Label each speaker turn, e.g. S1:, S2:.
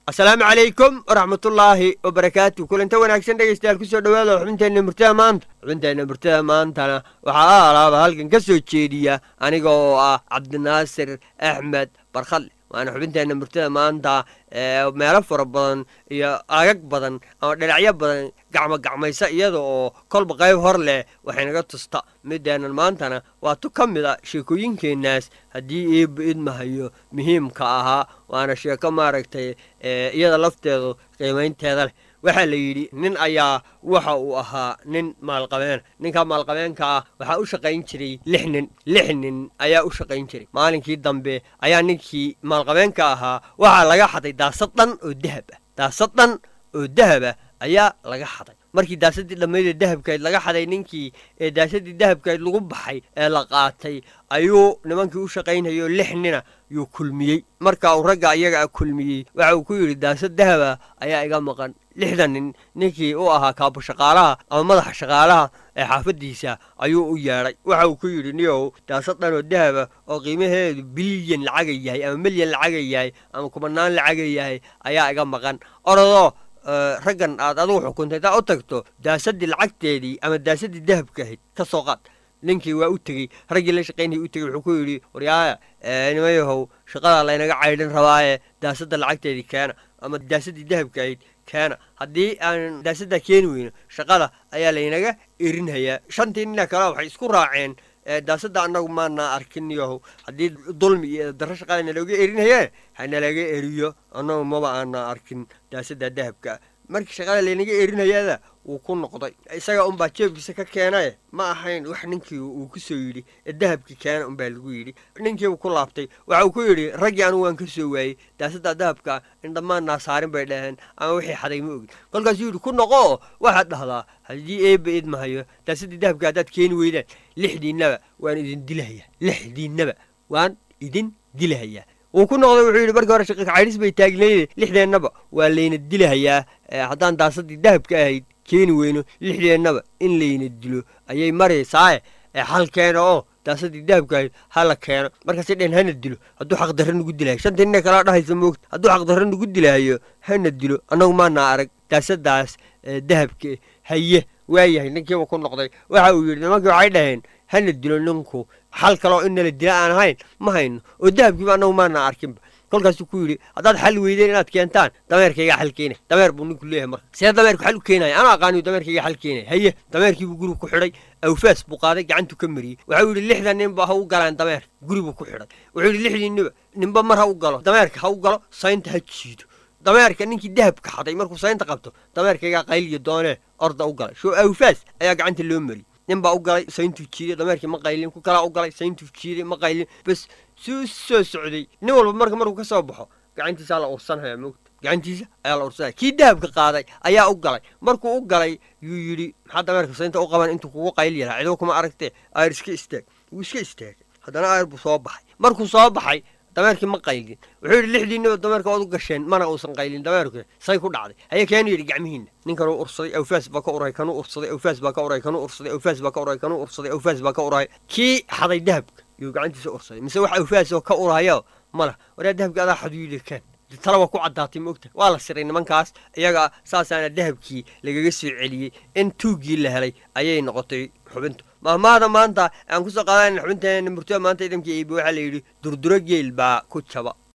S1: asalaamu calaykum waraxmatullaahi wabarakaatu kulanta wanaagsan dhegaystayaal kusoo dhawaada xubinteenna murtada maanta xubinteenna murtada maantana waxaa a alaaba halkan ka soo jeediya aniga oo ah cabdinaasir axmed barkhadle waana xubinteenna murtada maanta ee meelo fara badan iyo agag badan ama dhinacyo badan gacmo gacmaysa iyada oo kolba qayb hor leh waxaynaga tusta mideennan maantana waa tu ka mid a sheekooyinkeennaas haddii iiba idmahayo muhiimka ahaa waana sheeko maaragtay iyada lafteedu qiimaynteeda leh waxaa la yidhi nin ayaa waxa uu ahaa nin maalqabeena ninka maalqabeenka ah waxaa u shaqayn jiray lix nin lix nin ayaa u shaqayn jiray maalinkii dambe ayaa ninkii maalqabeenka ahaa waxaa laga xaday daasad dhan oo dahab ah daasad dhan oo dahab ah ayaa laga xaday markii daasadii dhammaydee dahabkayd laga xaday ninkii ee daasadii dahabkayd lagu baxay ee la qaatay ayuu nimankii u shaqaynayoo lix nina yuu kulmiyey marka uu ragga iyaga a kulmiyey waxa uu ku yidhi daasad dahaba ayaa iga maqan lixdan nin ninkii u ahaa kaabo shaqaalaha ama madaxa shaqaalaha ee xaafaddiisa ayuu u yeedhay waxa uu ku yidhi niyow daasad dhanoo dahaba oo qiimaheedu bilyan lacaga yahay ama milyan lacaga yahay ama kumanaan lacaga yahay ayaa iga maqan orodoo raggan aad adigu xukuntay taa u tagto daasaddii lacagteedii ama daasaddii dahabka ahayd ka soo qaad ninkii waa u tegey raggii la shaqaynayay u tegey wuxuu ku yidhi waryaaya nimayahow shaqadaa laynaga caydhin rabaaye daasadda lacagteedii keena ama daasaddii dahabka ahayd keena haddii aan daasaddaa keeni weyno shaqada ayaa laynaga erinhayaa shantii nina kale waxay isku raaceen daasadda annagu maanaa arkin yahow haddii dulmi iyo darro shaqada nalooga erinhayee hanalaga eriyo annagu maba aanaa arkin daasadda dahabka markii shaqada laynaga erinhayaada wuu ku noqday isaga unbaa jeebkiisa ka keenaye ma ahayn wax ninkii uu ku soo yidhi ee dahabkii keena unbaa lagu yidhi ninkiibuu ku laabtay waxa uu ku yidhi raggii anigu waan ka soo waayey daasadda dahabka in dhammaannaa saarin bay dhaheen ama wixii xaday ma ogin kolkaasuu yidhi ku noqo oo waxaad dhahdaa haddii eebba idmahayo daasaddii dahabka haddaad keeni weydaan lixdiinnaba waan idin dilahayaa lixdiinnaba waan idin dilahayaa wuu ku noqday wuxuu yidhi markii hore shaqiiq caydhis bay taagnayde lixdeennaba waa layna dilahayaa haddaan daasaddii dahabka ahayd keeni weyno lixdeennaba in layna dilo ayay maraysaaye xal keena oo daasaddii dahabka ahayd hala keeno markaasay dhehen hana dilo hadduu xaqdarra nugu dilahayo shanta nina kalaa dhahaysa moogta hadduu xaqdarra nugu dilahayo hana dilo annagu maanaa arag daasadaas dahabka haye waayahay ninkiiba ku noqday waxa uu yidhi nimankii waxay dhaheen hana dilo ninku xal kaloo in nala dila aan ahayn ma hayno oo dahabkiiba annagu maanaa arkinba kolkaasuu ku yidhi haddaad xal weydeen inaad keentaan dameerkaygaa xal keenay dameer buu ninku leeyahay marka see dameerku xal u keenaya anaa aqaaniyu dameerkaygaa xal keenaya haye dameerkiibuu guriga ku xidhay awfaas buu qaaday gacantu ka mariyey waxau yidhi lixdan ninba ha u galaan dameer guribuu ku xidhay wuxuu yidhi lixdiinniba ninba mar ha u galo dameerka ha u galo saynta ha jiido dameerka ninkii dahabka xaday markuu saynta qabto dameerkaygaa qayliyo doonee orda u galay shoo awfaas ayaa gacanta loo mariyey nin baa u galay sayntuu jiiday dameerkii ma qaylin ku kalaa u galay sayntuu jiiday ma qaylin bas suu soo socday nin walba marka markuu ka soo baxo gacantiisaa la ursanhaya moogta gacantiisa ayaa la ursanaya kii dahabka qaaday ayaa u galay markuu u galay yuu yidhi maxaa dameerka saynta u qaban intuu kugu qayli yaraa cidoo kuma aragtee ayr iska istaag wuu iska istaagay haddana ayr buu soo baxay markuu soo baxay dameerkii ma qaylin wuxuu yidhi lixdiinniba dameerka ood u gasheen mana uusan qaylin dameerku say ku dhacday haye keenu yidhi gacmihiinna ninkanuu ursaday awfaas baa ka uray kanuu ursaday awfaas baa ka uray kanuu ursaday awfaas baa ka uray kanuu ursaday awfaas baa ka uray kii xaday dahabka yuu gacantiisa ursaday mise wax awfaas oo ka urayo mala waraa dahabka adaa xadu yidhi kaan tala waa ku caddaatay ma ogta waa la siray nimankaas iyaga saasaana dahabkii lagaga soo celiyey in tuuggii la helay ayay noqotay xubintu mahmaada maanta aan kusoo qaadana xubinteena murtada maanta idamkii iibi waxaa la yidhi durduro geel baa ku jaba